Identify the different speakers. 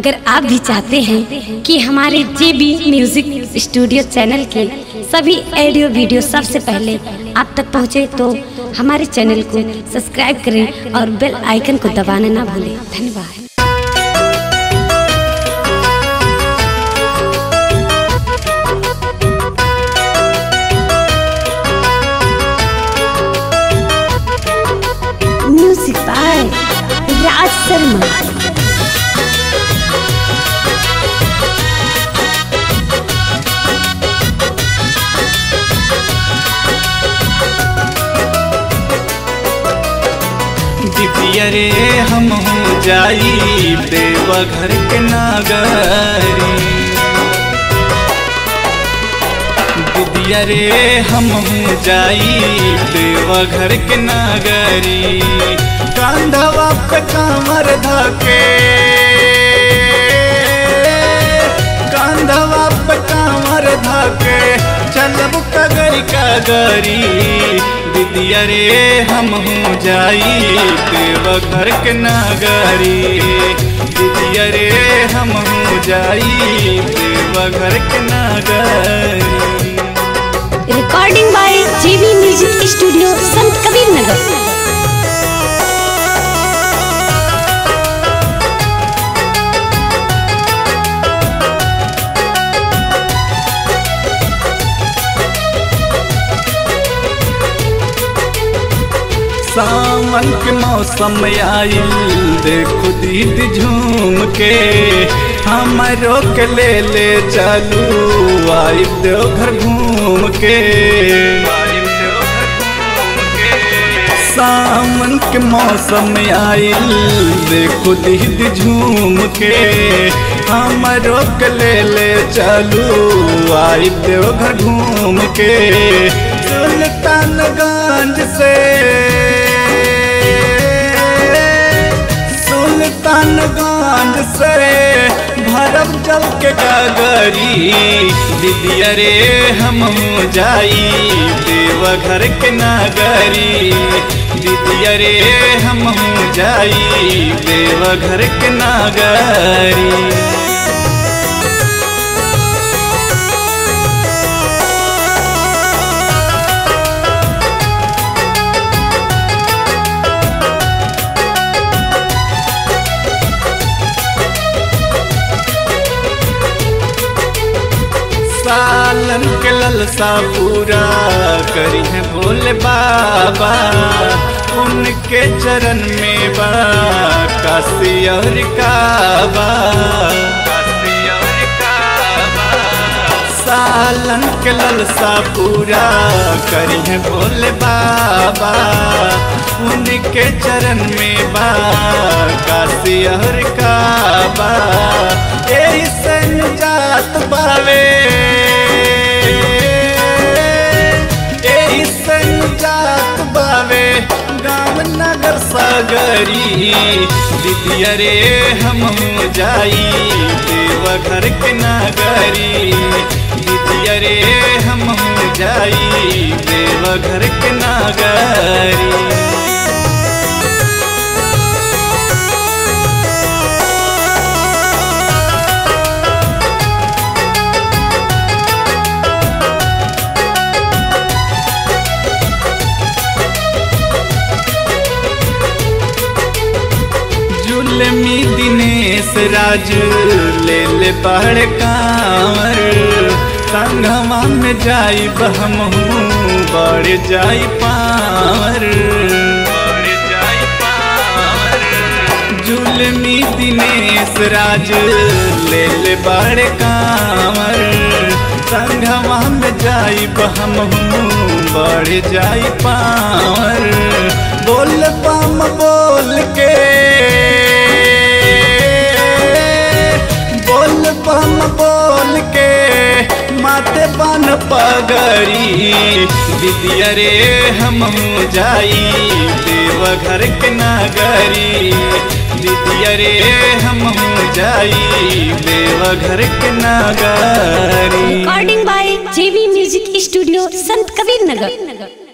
Speaker 1: अगर आप भी चाहते हैं कि हमारे जे बी म्यूजिक स्टूडियो चैनल के सभी ऑडियो वीडियो सबसे पहले आप तक पहुंचे तो हमारे चैनल को सब्सक्राइब करें और बेल आइकन को दबाना ना भूलें धन्यवाद म्यूजिक बाय राज शर्मा
Speaker 2: दिदिया रे हम हो जाई देवा घर के नागरी दिदिया रे हम हो जाई देवा घर के नागरी कांधवा पे कामर धके कांधवा पे कामर धके चलब कगरी कगरी दिदिया रे हम हो जाई देवा घर के नागरी दिदिया रे हम हो जाई देवा घर के नागरी
Speaker 1: recording by JB music studio Sant Kabir नगर
Speaker 2: सावन के मौसम आइल देखो दीदी झूम के हमारो के ले ले चलू आई देवघर घूम के सावन के मौसम आइल देखो दीदी झूम के हमारो के ले ले चलू आई देवघर घूम के सुल्तानगंज से सुल्तानगंज से भरब जल के गगरी दीदिया रे हम हो जाई देवघर के नागरी दीदिया रे हम हो जाई देवघर के नागरी सालन के ललसा पूरा करी है भोले बाबा उनके चरण में बा काशी और काबा सालन के ललसा पूरा करी है भोले बाबा उनके चरण में बा काशी और काबा यही सन जात बावे यही सन जात बावे गाँव नगर सागरी दीदिया रे हम हो जाई देवघर के नागरी दीदिया रे हम हो जाई देवघर के नागरी जुलमी दिनेश राज ले ले पहाड़ कांवर संगमा में जाई बहम बढ़ जाई पावर जुलमी दिनेश राज ले ले बड़ कांवर संगमा में जाई बहम बढ़ जाई पावर बोल पाम बोल के बोल पम बोल के माते बन पगरी दीदिया रे हम हो जाई देवघर के नागरी दीदिया रे हम हो जाई देवघर के नागरी
Speaker 1: recording by JB music studio Sant Kabir नगर